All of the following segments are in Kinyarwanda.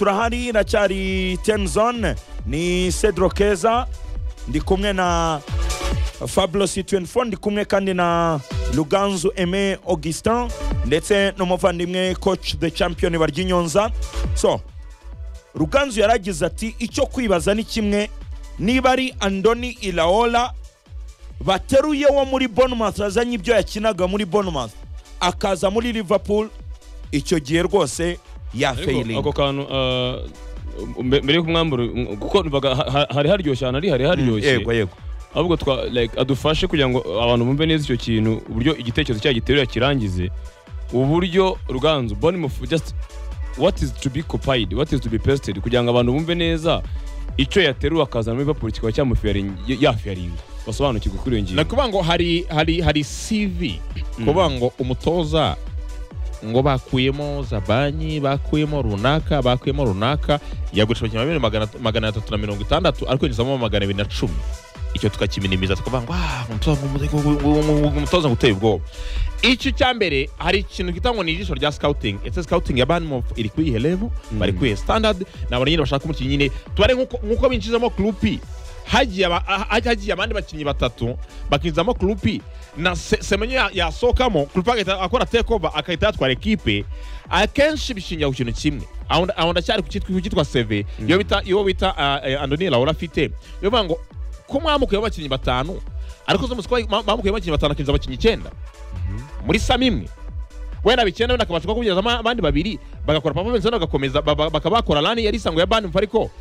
turahari iracyari tenzone ni cedro keza ndi kumwe na fablo c24 ndi kumwe kandi na ruganzu eme augustin ndetse n'umuvandimwe coach the champion baryinyonza so ruganzu yaragize ati icyo kwibaza ni kimwe niba ari andoni iraola bateruye wo muri bournemouth azanye ibyo yakinaga muri bournemouth akaza muri liverpool icyo gihe rwose ariko yafeyiringa ako kantu ah, mbe- mbere y'uko umwambaro kuko numvaga ha- ha- hari haryoshye ahantu ari hari haryoshye yego yego ahubwo twa like adufashe kugira ngo abantu bumve neza icyo kintu uburyo igitekerezo cyayo giterura kirangize uburyo ruganzu bournemouth just what is to be copied what is to be pasted kugira ngo abantu bumve neza icyo yateruye akazana muri liverpool kikaba cyamufiyaringa basobanukirwe kuri iyo ngingo nakuvuga ngo hari hari hari CV kuvuga ngo umutoza ngo bakuyemo zabanyi bakuyemo runaka bakuyemo runaka yagurisha abakinnyi babiri magana, magana atatu na mirongo itandatu ariko yinjizamo magana abiri na cumi icyo tukakiminimiza tukavuga ngo "Ah, umutoza ngo- ngo- ngo- ngo- ngo- umutoza ngo uteye ubwoba icyo cya mbere hari ikintu kita ngo ni ijisho rya scouting ese scouting ya banmof iri ku iyihe level bari ku iyihe standard ni abantu nyine bashaka umukinnyi nyine tubare nk'uko nk'uko binjizamo kurupi hagiye aba- ha- ha- hagiye abandi bakinnyi batatu bakinjizamo kurupi na Se- semenyo ya- yasohokamo kurupi agahita akora takeover agahita yatwara ekipe akenshi bishingira ku kintu kimwe aho nda- aho ndacyari ku cyitwa- ku cyitwa seve iyo bita iyo bita ah, eh, andoni laura afite iyo bavuga ngo ko mwamukuyeho abakinnyi batanu ariko zo musiko bamukuyeho abakinnyi batanu akinjiza abakinnyi icyenda muri sam imwe wenda bikenda wenda akabasha kubagereza abandi babiri bagakora performance wenda bagakomeza ba- ba- bakaba bakora rani yari isanzwe ya bani ariko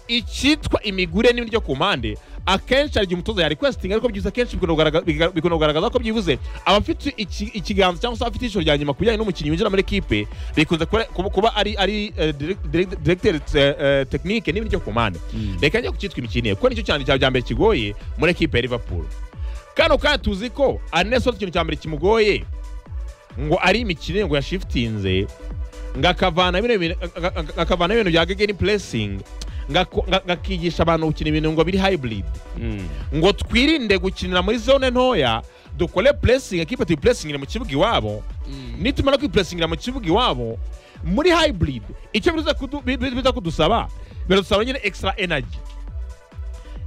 icyitwa imigure n'ibindi byo ku mpande akenshi hari igihe umutoza ya requesting ariko byiza akenshi bikunda kugaragaza- biga- bikunda kugaragaza ko byibuze abafite iki- ikiganza cyangwa se abafite ijisho rya nyuma ku bijyanye n'umukinnyi winjira muri ekipe bikunze kuba- kuba kuba ari ari eh, direct- direct- directeur eh, eh, technique n'ibindi byo ku mpande reka njye ku cyitwa imikinire kuko nicyo cyane cya mbere kigoye muri ekipe ya liverpool kano kandi tuzi ko aneso ikintu cya mbere kimugoye ngo ari imikino ngo yashifitinze ngakavana bino bintu- nga- nga- ngakavana ibintu bya gegeni puresingi ngakigisha abantu gukina ibintu ngo biri hybrid Mm. ngo twirinde gukinira muri zone ntoya dukore puresingi ekipe tuyipurasingire mu kibuga iwabo nitumara kwipurasingira mu kibuga iwabo muri hybrid icyo biza kudu- bi- bi- biza kudusaba biradusaba nyine extra energy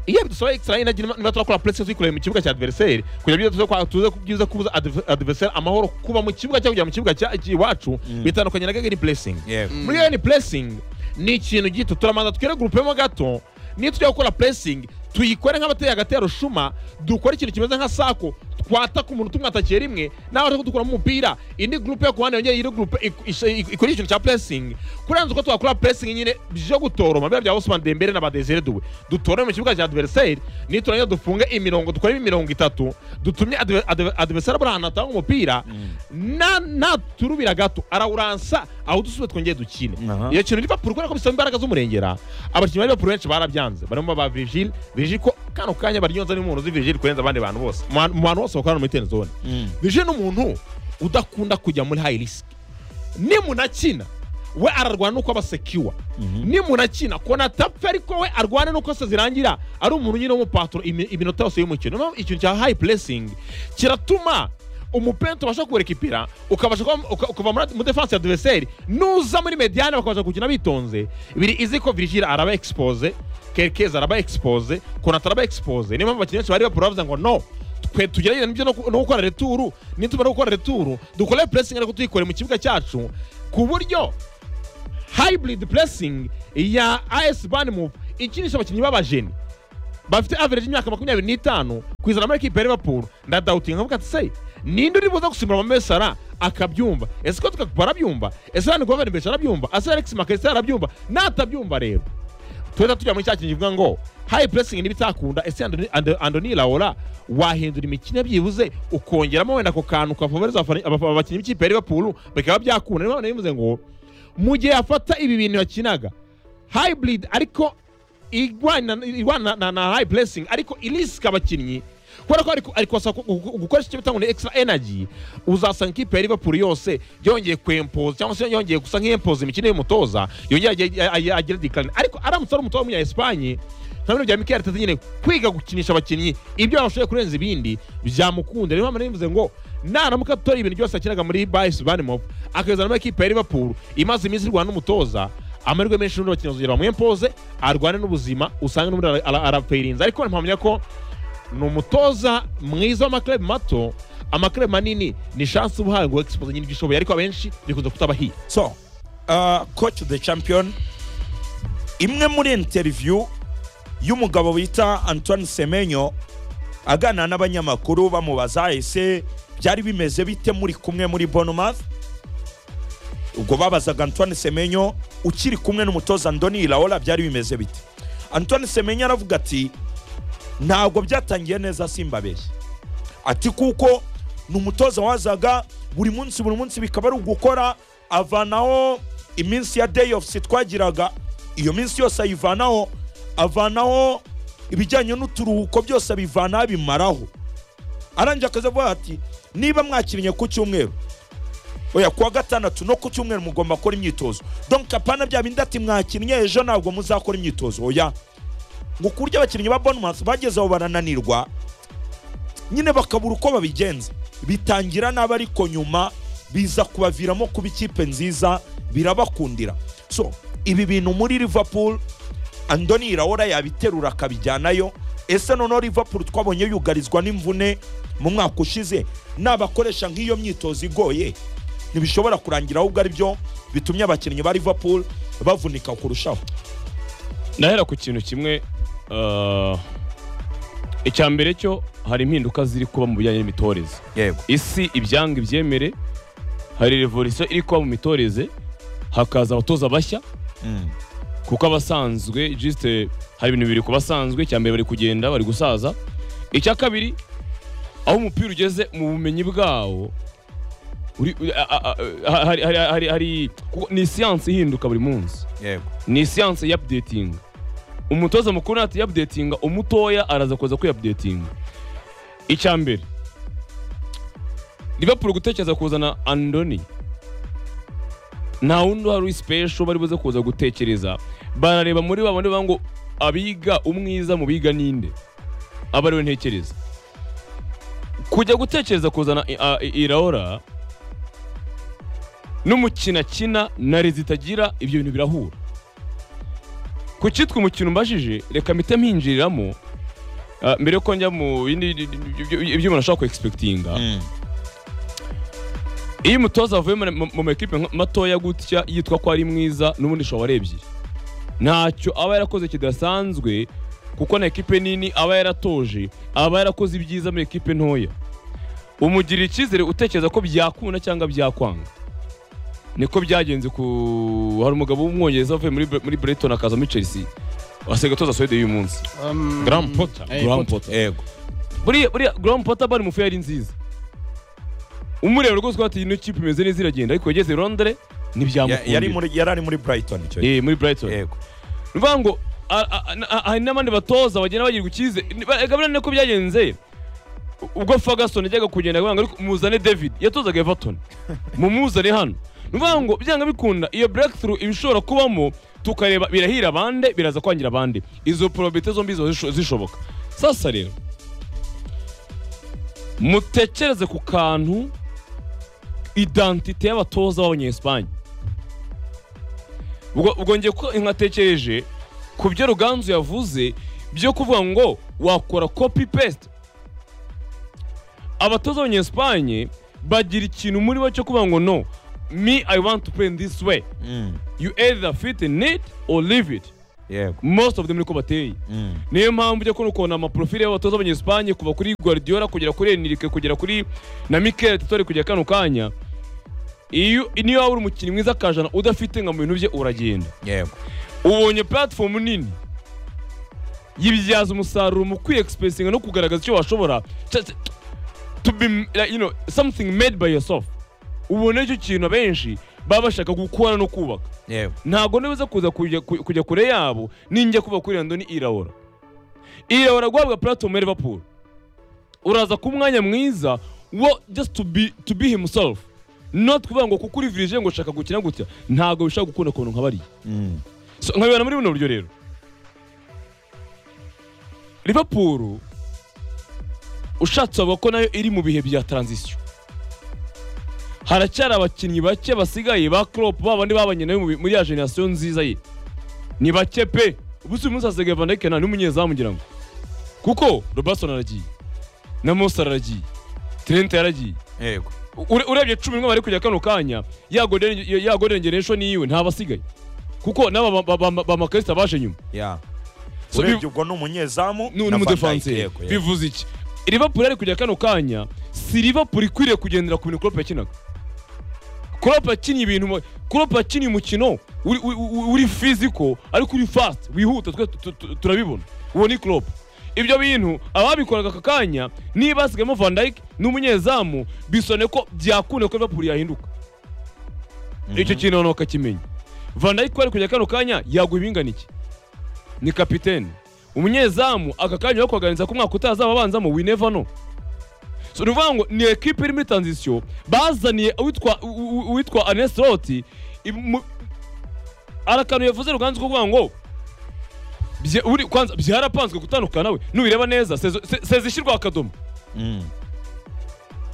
iyo bidusaba extra energy niba niba turakora puresingi tuyikoreye mu kibuga cya adversary kugira byiza kwa- tuze ku- byiza kubuza adve- adversary amahoro kuba mu kibuga cyangwa kujya mu kibuga cya- iwacu bitandukanye na gegeni puresingi yego muri iyo ni pressing ni ikintu gito turamanza twere gurupemo gato niyo tujya gukora pressing tuyikore nk'abateye agatero shuma dukore ikintu kimeze nka sako twata ku muntu tumwatakiye rimwe nawe ariko dukuramo umupira indi gurupe yo ku ruhande yongeye iri gurupe ik- is- ik- ikora ikintu cya pressing kurenza uko twakora pressing nyine byo gutoroma biba bya Ousmane Dembele na Badesire Doué dutorome mu kibuga cya adversaire niturangiza dufunge imirongo dukoremo imirongo itatu dutumye adve- adve- adversaire buri ahantu hatanga umupira na- naturubira gato arawuransa aho dusubire twongeye dukine Aha. iyo kintu liverpool kubera ko bisaba imbaraga z'umurengera abakinnyi ba liverpool benshi barabyanze barimo ba virgil virgil ko kano kanya baryonza ni umuntu uzi virgil kurenza abandi bantu bose mu bantu- mu bantu bose bakorana muri ten zone virgil ni umuntu udakunda kujya muri high risk nimunakina we ararwana nuko aba secure nimunakina kona tapfa ariko we arwana nuko se zirangira ari umuntu nyine w'umupaturo imi- iminota yose y'umukino Niyo mpamvu ikintu cya high pressing kiratuma umupenti ubasha kurekipira ukabasha kuba- uka- kuva muri- mu defense ya adversaire nuza muri mediane bakabasha gukina bitonze biri izi ko virgil araba expose kerkeza araba expose konata araba expose niyo mpamvu abakinnyi benshi bari bapura bavuze ngo no twe tugerageza nibyo no ku- no gukora returu nitumara gukora returu dukore puresingi ariko tuyikore mu kibuga cyacu ku buryo hybrid puresingi ya as banmove ikinisha abakinnyi b'abajeni bafite average y'imyaka makumyabiri n'itanu kuzana muri ekipe ya liverpool ndadawutinga nkavuga ati se ninde uri buza gusimbura Mohamed Salah akabyumva ese ko tukakupa arabyumva ese hano guverinoma arabyumva ese alex makaristo arabyumva n'atabyumva rero tuhita tujya muri cya kintu kivuga ngo high pressing n'ibitakunda ese Andoni- Ando- andoni laora wahindura imikino byibuze ukongeramo wenda ako kantu ukavoveriza abakinnyi b'ikipe ya liverpool bikaba byakunda niyo mpamvu nabivuze ngo mu gihe afata ibi bintu yakinaga hybrid ariko igwana igwana na, na high pressing ariko irisika abakinnyi kubera ko ariko- ariko asa ku- ku- gukoresha icyo bitanga ngo ni extra energy uzasanga ikipe ya liverpool yose yongeye kwempoza cyangwa se yongeye gusa nk'iyempoza imikino y'umutoza yongeye age- age- agira decline ariko aramutse ari umutoza w'umunya espanye nka bino bya mikel arteta nyine kwiga gukinisha abakinnyi ibyo bashoboye kurenza ibindi byamukunda niyo mpamvu nabivuze ngo naramuka atora ibintu byose yakinaga muri bayisi banimov akabizana muri ekipe ya liverpool imaze iminsi irwana n'umutoza amahirwe menshi n'undi bakinyazugera bamwempoze arwane n'ubuzima usange n'ubundi ara- ara- arapfeirinze ariko mpamya ko ni umutoza mwiza w'amaklabu mato amaklabu manini ni shansi uba uhawe ngo egisipoze nyine igishoboye ariko abenshi bikunze kutabahiye so uh, coach the champion imwe muri interview y'umugabo bita antoine semenyo aganira n'abanyamakuru bamubaza ese byari bimeze bite muri kumwe muri bonomouth ubwo babazaga antoine semenyo ukiri kumwe n'umutoza ndoni iraola byari bimeze bite antoine semenyo aravuga ati ntabwo byatangiye neza simbabeshye ati kuko ni umutoza wazaga buri munsi buri munsi bikaba ari ugukora avanaho iminsi ya day off twagiraga iyo minsi yose ayivanaho avanaho ibijyanye n'uturuhuko byose abivanaho abimaraho arangije akaza avuga ati niba mwakirinnye ku cyumweru oya kuwa gatandatu no ku cyumweru mugomba gukora imyitozo donc apana bya bindi ati mwakinnye ejo ntabwo muzakora imyitozo oya ngo ku buryo abakinnyi ba Bournemouth bageze aho barananirwa nyine bakabura uko babigenza bitangira nabi ariko nyuma biza kubaviramo kuba ikipe nziza birabakundira so ibi bintu muri liverpool andoni iraora yabiterura akabijyanayo ese noneho liverpool twabonye yugarizwa n'imvune mu mwaka ushize n'abakoresha nk'iyo myitozo igoye ntibishobora kurangira ahubwo ari byo bitumye abakinnyi ba liverpool bavunika kurushaho ndahera ku kintu kimwe ah, icya mbere cyo hari impinduka ziri kuba mu bijyanye n'imitoreze yego isi ibyanga ibyemere hari revolisiyo iri kuba mu mitoreze hakaza abatoza bashya kuko abasanzwe jisite hari ibintu bibiri ku basanzwe icya mbere bari kugenda bari gusaza icya kabiri aho umupira ugeze mu bumenyi bwawo uri- a- a- a- hari- hari- hari- hari- kuko ni siyansi ihinduka buri munsi yego ni siyanse y'apudetinga umutoza mukuru ntati y'apudetinga umutoya araza kuza kwiyapudetinga icya mbere Liverpool gutekereza kuzana andoni nta wundi uhari uri special bari buze kuza gutekereza barareba muri babone bavuga ngo abiga umwiza mu biga ninde aba ariwe ntekereza kujya gutekereza kuzana i- a- i- iraora n'umukino akina na rezita agira ibyo bintu birahura ku cyitwa umukino mbajije reka mpite mpinjiriramo ah, mbere yuko njya mu bindi ibyo- ibyo umuntu ashobora ku egispekitinga iyo umutoza avuye mu- mu- mu makipe nka- matoya gutya yitwa ko ari mwiza n'ubundi shobora warebye ntacyo aba yarakoze kidasanzwe kuko na ekipe nini aba yaratoje aba yarakoze ibyiza muri ekipe ntoya umugirira icyizere utekereza ko byakunda cyangwa byakwanga niko byagenze ku hari umugabo w'umwongereza wavuye muri Bre- muri Brighton akaza muri Chelsea wasiga atoza Swede y'uyu munsi Um, Graham Potter. eh, Graham Potter. Potter. yego buriya buriya Graham Potter bari mufu yari nziza umureba rwose ko ati ino kipe imeze neza iragenda ariko yageze i Londres Ya- yari ntibyamukundira muri yari ari muri brighton icyo gihe Eh, muri Brighton yego ni ukuvuga ngo a- a- na- a- hari n'abandi batoza bagenda bagirwa icyizere gabana niko byagenze ubwo Ferguson yajyaga kugenda avuga ngo ariko muzane David yatozaga Everton mumuzane hano ni ukuvuga ngo byanga bikunda iyo breakthrough iba ishobora kubamo tukareba birahira abande biraza kwangira abande izo probabilite zombi ziba zisho- zishoboka sasa rero mutekereze ku kantu identite y'abatoza b'abanyesipanye ubwo ubwo ngiye ko nkatekereje ku byo ruganzu yavuze byo kuvuga ngo wakora copy paste abatoza b'abanyesipanye bagira ikintu muri bo cyo kuvuga ngo no me i want to play in this way Mm, you either fit in it or leave it yego most of them niko bateye Mm, niyo mpamvu ujya kubona ukuntu amaprofile y'abatoza b'abanyesipanye kuva kuri guardiola kugera kuri enrique kugera kuri na mikel titori kugera kano kanya iyo niyo waba uri umukinnyi mwiza akajana udafite nka mu bintu bye uragenda yego ubonye platform nini yibyaza umusaruro mu kwiyexpressinga no kugaragaza icyo washobora Cya- cya- to be like, you know, something made by yourself ubona icyo kintu abenshi baba bashaka gukora no kubaka yego ntabwo nibuze kuza kujya ku- kujya kure yabo ninjya kuba kuri randoni iraora iraora guhabwa platform ya liverpool uraza ku mwanya mwiza wo just to be, to be himself not kuvuga ngo kuko uri virije ngo ushaka gukina gutya ntabwo bishaka gukunda ukuntu nka bariya Mm, so, nkabibona muri buno buryo rero liverpool ushatse wavuga ko nayo iri mu bihe bya transition haracyari abakinnyi bake basigaye ba Klopp ba bandi babanye nawe mu- muri ya generation nziza ye ni bake pe ubu si umunsi hasigaye Van Dijk nta n'umunyezamu ngira ngo kuko Robertson aragiye na Moses aragiye Trent yaragiye yego Ure- urebye cumi n'umwe bari kujya kano kanya ya golden ya golden generation yiwe ntabasigaye kuko n'aba ba- ba- ba- ba makarita baje nyuma ya So, urebye ubwo ni umunyezamu na nu- Van Dijk, n'umudefanse yego, yego. bivuze iki liverpool ari kujya kano kanya si liverpool ikwiriye kugendera ku bintu klopp yakinaga klopp yakinnye ibintu mu- klopp yakinnye umukino uri- uri- uri uri physical ariko uri fast wihuta twe tu- tu- turabibona uwo ni klopp ibyo bintu ababikoraga aka kanya niba hasigayemo van dijk n'umunyezamu bisone ko byakunde ko liverpool yahinduka icyo kintu abantu bakakimenya van dijk ko ari kujya kano kanya yaguha ibingana iki ni kapitene umunyezamu aka kanya kubaganiriza ko umwaka utazaba abanzamo we never know so ni ukuvuga ngo ni ekipe iri muri transition bazaniye uwitwa u- u- uwitwa anesiloti hari akantu yavuze ruganzu ko kuvuga ngo bye- uri- kwanza byarapanzwe gutandukana nawe nubireba neza sezo- se- seza ishyirwa akadomo Mm,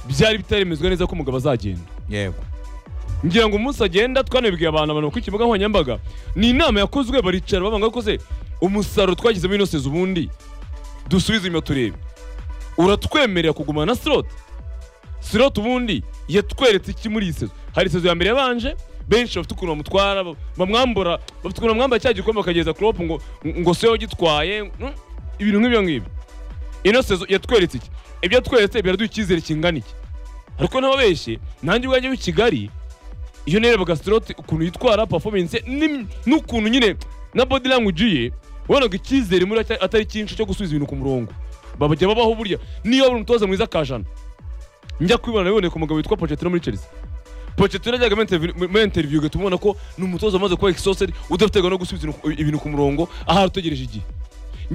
byari bitaremezwa neza ko umugabo azagenda yego ngira ngo umunsi agenda twanabibwiye abantu abantu ku kibuga nkoranyambaga ni inama yakozwe baricara bavuga ko se umusaruro twagizemo ino sezo ubundi dusubize inyuma turebe uratwemerera kugumana na slot slot ubundi yatweretse iki muri iyi sezo hari sezo ya mbere yabanje benshi bafite ukuntu bamutwara ba- bamwambura bafite ukuntu bamwambara cya gikombe bakageza Klopp ngo ngo se gitwaye ibintu nk'ibyo ngibyo ino sezo yatweretse iki ibyo yatweretse biraduha icyizere kingana iki ariko ntababeshye nanjye ubwanjye w'i Kigali iyo nerebaga siroti ukuntu yitwara performance n'im- n'ukuntu nyine na body language ye wabonaga icyizere muri atari- atari cyinshi cyo gusubiza ibintu ku murongo babajya babaho burya niyo wabona umutoza mwiza akajana njya kwibona biboneye ku mugabo witwa Pochettino muri Chelsea Pochettino yajyaga muri interview- muri interview ugatuma ubona ko ni umutoza umaze kuba exhausted udaterwa no gusubiza ibintu- ibintu ku murongo ahari utegereje igihe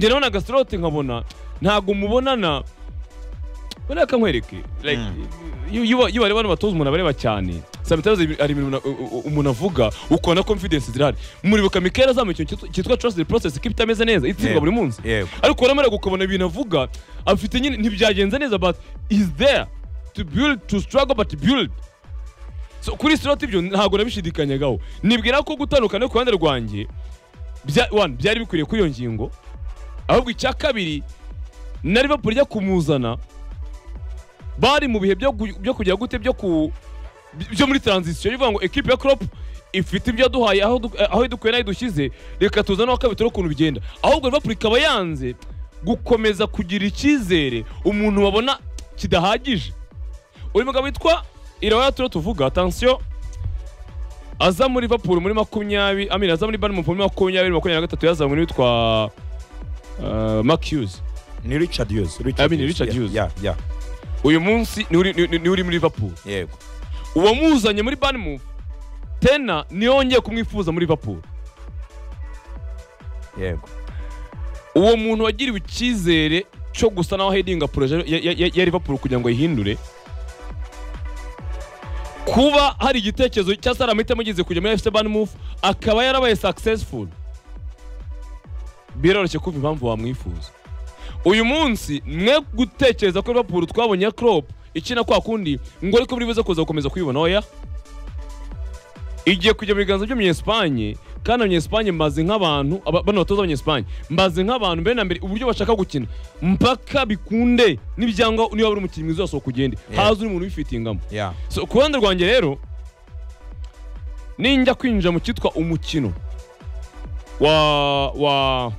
njye nabonaga siroti nkabona ntabwo mubonana buriya kankwereke like iyo- iyo iyo bareba n'abatoza umuntu abareba cyane sometimes hari hari ibintu umuntu- u- u- umuntu avuga ukona confidence zirahari muribuka mikera azamuye ikintu cyitwa- cyitwa trust the process ko itameze neza itsindwa Yego, buri munsi yego ariko uramara ukabona ibintu avuga afite nyine ntibyagenze neza but is there to build to struggle but build so kuri slot ibyo ntabwo nabishidikanyagaho nibwira ko gutandukana ku ruhande rwanjye bya- one, byari bikwiriye kuri iyo ngingo ahubwo icya kabiri na liverpool ijya kumuzana bari mu bihe byo gu- byo kujya gute byo ku byo muri transition bivuga ngo ekipe ya Klopp ifite ibyo yaduhaye aho du- aho idukuye n'aho idushyize reka tuzane aho kabitoro ukuntu bigenda ahubwo Liverpool ikaba yanze gukomeza kugira icyizere umuntu babona kidahagije uyu mugabo witwa Irawaya turiho tuvuga attention aza muri Liverpool muri makumyabiri amina aza muri Bournemouth muri makumyabiri makumyabiri na gatatu yazanywe n'uwitwa uh, Mark Hughes ni richard hughes I mean, Richard yeah, Hughes. yeah, yeah, uyu munsi ni uri- ni- ni uri muri Liverpool yego uwamuzanye muri Bournemouth tena niyo wongeye kumwifuza muri Liverpool yego uwo muntu wagiriwe icyizere cyo gusa naho hedinga poroje ya- ya- ya ya Liverpool kugira ngo ayihindure kuba hari igitekerezo cyangwa se hari amahitamo ageze kujya muri FC Bournemouth akaba yarabaye successful biroroshye kumva impamvu wamwifuza uyu munsi mwe gutekereza ko Liverpool twabonye ya Klopp ikina kwa kundi ngo ariko buri wese kuza gukomeza kwibona oya igiye kujya mu biganza by'umunyesipanye kandi abanyesipanye mbaze nk'abantu aba- bano batoza abanyesipanye mbaze nk'abantu mbere na mbere uburyo bashaka gukina mpaka bikunde n'ibyangwa niba buri umukinnyi mwiza wasohoka ugende Yeah. haza uri umuntu ubifitingamo yeah so ku ruhande rwanjye rero ninjya kwinjira mu cyitwa umukino wa wa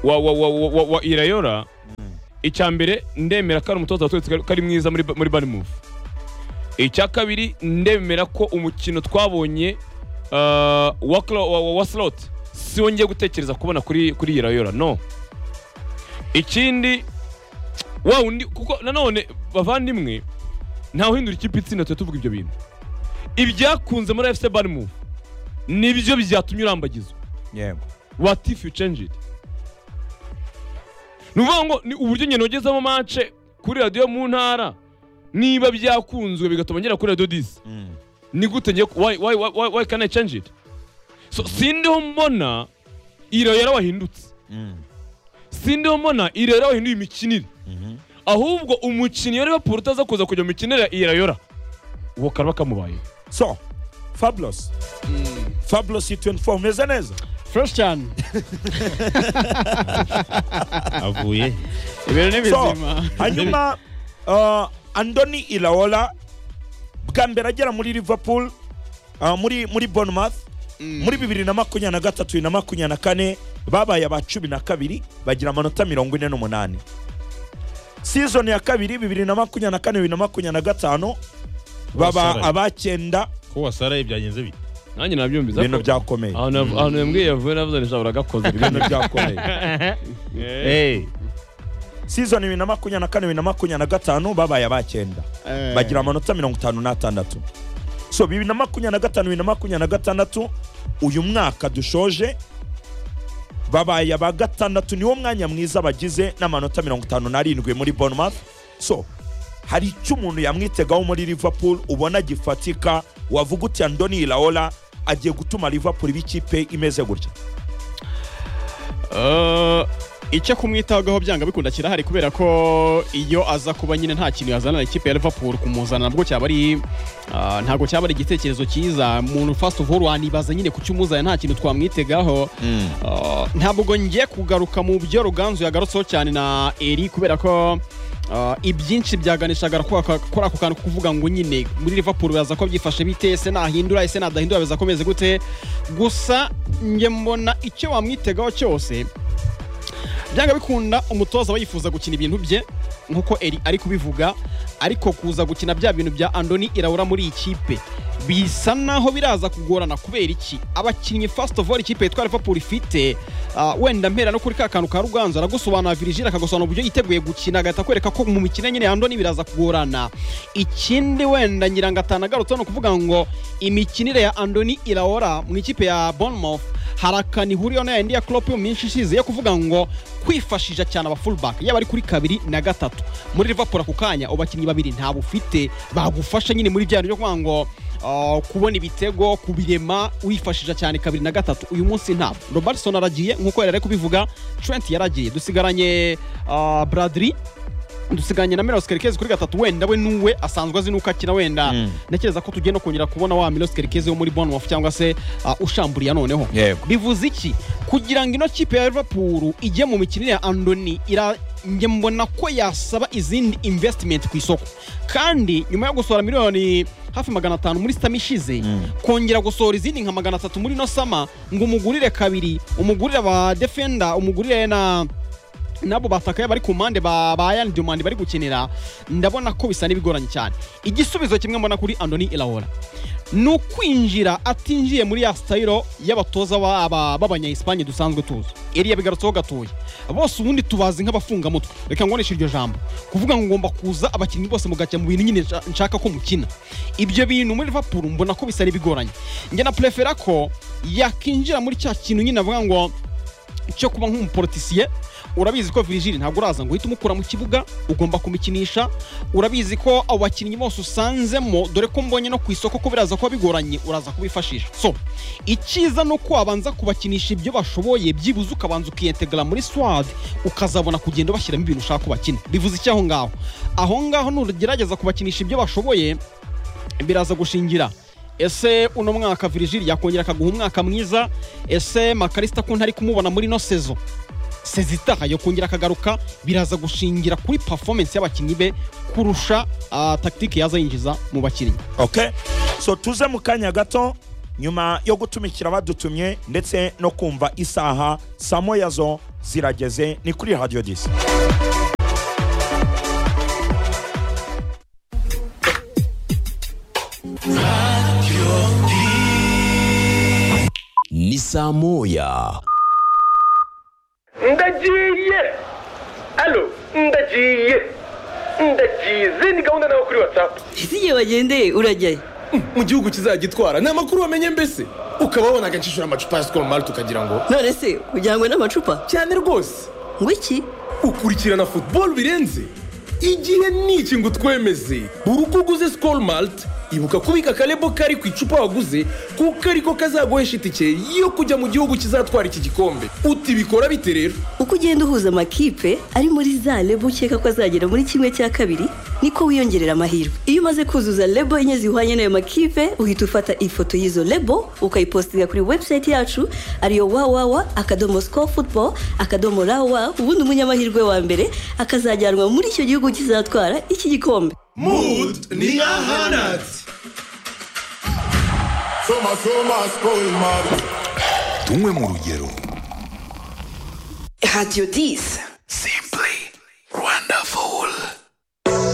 wa wa wa wa, wa, wa irayora icya mbere ndemera ko ari umutoza waturutse kari- kari mwiza muri Ba- muri Bournemouth icya kabiri ndemera ko umukino twabonye uh, wa, Klo- wa, wa, wa slot si wo ngiye gutekereza kubona kuri kuri irayora no ikindi wa wundi kuko nanone bavandimwe ntawuhindura ikipe itsinda tujya tuvuga ibyo bintu ibyakunze muri fc barmu nibyo byatumye urambagizwa yego what if you change it ni ukuvuga ngo ni uburyo ngendo ugezemo mace kuri radiyo mu ntara niba byakunzwe bigatuma ngera kuri radiyo disi Mm, ni gute ngiye ku- why, why, why, why, why can I change it so sindiho mbona irayara wahindutse mm, sindiho mbona irayara wahinduye imikinire mhm, ahubwo umukinnyi wa Liverpool utaza kuza kujya mu kinera irayora uwo karaba kamubaye so fabulous fabulous 24 umeze neza fureshi cyane avuye ibintu ni so bizima hanyuma uh, andoni ilaola bwa mbere agera muri liverpool uh, muri muri bournemouth muri bibiri na makumyabiri na gatatu bibiri na makumyabiri na kane babaye aba cumi na kabiri bagira amanota mirongo ine n'umunani season ya kabiri bibiri na makumyabiri na kane bibiri na makumyabiri na gatanu baba Wasaraye. abacyenda ko wasaraye byagenze bite nanjye nabyumviza ibintu ko byakomeye ahantu yav- ahantu yambwiye yavuye navuze nishobora agakoze ibintu byakomeye Eh, season bibiri na makumyabiri na kane bibiri na makumyabiri na gatanu babaye abacyenda Eh. bagira amanota mirongo itanu n'atandatu so bibiri na makumyabiri na gatanu bibiri na makumyabiri na gatandatu uyu mwaka dushoje babaye aba gatandatu niwo mwanya mwiza bagize n'amanota mirongo itanu n'arindwi muri bournemouth so hari icyo umuntu yamwitegaho muri liverpool ubona gifatika wavuga uti andoni iraola agiye gutuma liverpool iba ikipe imeze gutya Eh, icyo kumwitagaho byanga bikunda kirahari kubera ko iyo aza kuba nyine nta kintu yazanana ikipe ya Liverpool kumuzana nabwo cyaba ari ah, ntabwo cyaba ari igitekerezo cyiza umuntu first of all wanibaza nyine ku cyumuzanye nta kintu twamwitegaho Ah, ntabwo ngiye kugaruka mu byo ruganzu yagarutseho cyane na eri kubera ko ah, ibyinshi byaganishaga kuri aka- kuri ako kantu ko kuvuga ngo nyine muri liverpool baza ko byifashe bite ese nahindura ese nadahindura biza komeze gute gusa njye mbona icyo wamwitegaho cyose byanga bikunda umutoza aba yifuza gukina ibintu bye nk'uko eri ari kubivuga ariko kuza gukina bya bintu bya andoni irabura muri iyi kipe bisa naho biraza kugorana kubera iki abakinnyi first of all ikipe yitwa liverpool ifite ah, wenda mpera no kuri ka kantu ka ruganzu aragusobanura virigile akagusobanura uburyo yiteguye gukina agahita akwereka ko mu mikino nyine ya andoni biraza kugorana ikindi wenda nyirangatana agarutseho ni ukuvuga ngo imikinire ya andoni iraora mu ikipe ya bournemouth hari akantu ihuriyeho na yayindi ya Klopp yo mu minsi ishize yo kuvuga ngo kwifashisha cyane aba fullback yaba ari kuri kabiri na gatatu muri Liverpool ako kanya abakinnyi babiri nta bufite bagufasha nyine muri bya bintu byo kuvuga ngo ah, kubona ibitego kubirema wifashisha cyane kabiri na gatatu uyu munsi ntabwo Robertson aragiye nk'uko yari ari kubivuga Trent yaragiye dusigaranye ah, Bradley dusigaranye na Milos Kerkez kuri gatatu wenda we nuwe asanzwe azi nuko akina wenda Mm. ntekereza ko tugiye no kongera kubona wa Milos Kerkez wo muri Bournemouth cyangwa se ah, ushamburiye noneho yego bivuze iki kugira ngo ino kipe ya liverpool ijye mu mikinire ya andoni ira njye mbona ko yasaba izindi investment ku isoko kandi nyuma yo gusohora miliyoni hafi magana atanu muri sitami ishize kongera gusohora izindi nka magana atatu muri ino sama ngo umugurire kabiri umugurire aba defenda umugurire na nabo batakaye bari ku mpande ba ba Ian Dumande bari gukinira ndabona ko bisa n'ibigoranye cyane igisubizo kimwe mbona kuri Andoni Iraola ni ukwinjira atinjiye muri ya sitayiro y'abatoza ba- ba- b'abanya-espanye dusanzwe tuzi iriya bigarutseho gatoya bose ubundi tubazi nk'abafungamutwe reka ngoneshe iryo jambo kuvuga ngo ngomba kuza abakinnyi bose mugacya mu bintu nyine nsha- nshaka ko mukina ibyo bintu muri liverpool mbona ko bisa n'ibigoranye njye na prefera ko yakinjira muri cya kintu nyine avuga ngo cyo kuba nk'umuporotisiye urabizi ko virigile ntabwo uraza ngo uhite umukura mu kibuga ugomba kumukinisha urabizi ko abo bakinnyi bose usanzemo dore ko mbonye no ku isoko ko biraza kuba bigoranye uraza kubifashisha so icyiza ni uko wabanza kubakinisha ibyo bashoboye byibuze ukabanza ukiyentegara muri swad ukazabona kugenda bashyiramo ibintu ushaka ko bakina bivuze iki aho ngaho aho ngaho nugerageza kubakinisha ibyo bashoboye biraza gushingira ese uno mwaka virigile yakongera akaguha umwaka mwiza ese makarisita ko ntari kumubona muri ino sezo sezitaha yo kongera akagaruka biraza gushingira kuri performance y'abakinnyi be kurusha ah, tactique yaza yinjiza mu bakinnyi okay so tuze mu kanya gato nyuma yo gutumikira badutumye ndetse no kumva isaha saa moya zo zirageze ni kuri radiyo disi ni saa moya ndagiye alo ndagiye ndagize ni gahunda nawe kuri watsapu ese igihe bagendeye urajyayo mu gihugu kizagitwara ni amakuru wamenye mbese ukaba wabonaga nshishura amacupa ya sikoro mari tukagira ngo none se kugira ngo n'amacupa cyane rwose ngo iki ukurikirana futuboro birenze igihe n'iki ngo utwemeze buri uko uguze sikoro malite ibuka kubika akarebo kari ku icupa waguze kuko ariko kazaguhesha itike yo kujya mu gihugu kizatwara iki gikombe uti bikora bite rero uko ugenda uhuza amakipe ari muri za lebo ukeka ko azagera muri kimwe cya kabiri niko wiyongerera amahirwe iyo umaze kuzuza lebo enye zihwanye n'ayo makipe uhita ufata ifoto y'izo lebo ukayipositinga kuri webusayiti yacu ariyo wawawa akadomo sikoru futuboro akadomo rawa ubundi umunyamahirwe wa mbere akazajyanwa muri icyo gihugu kizatwara iki gikombe mudu ni nka hanatsi Tumwe mu rugero radiyo disi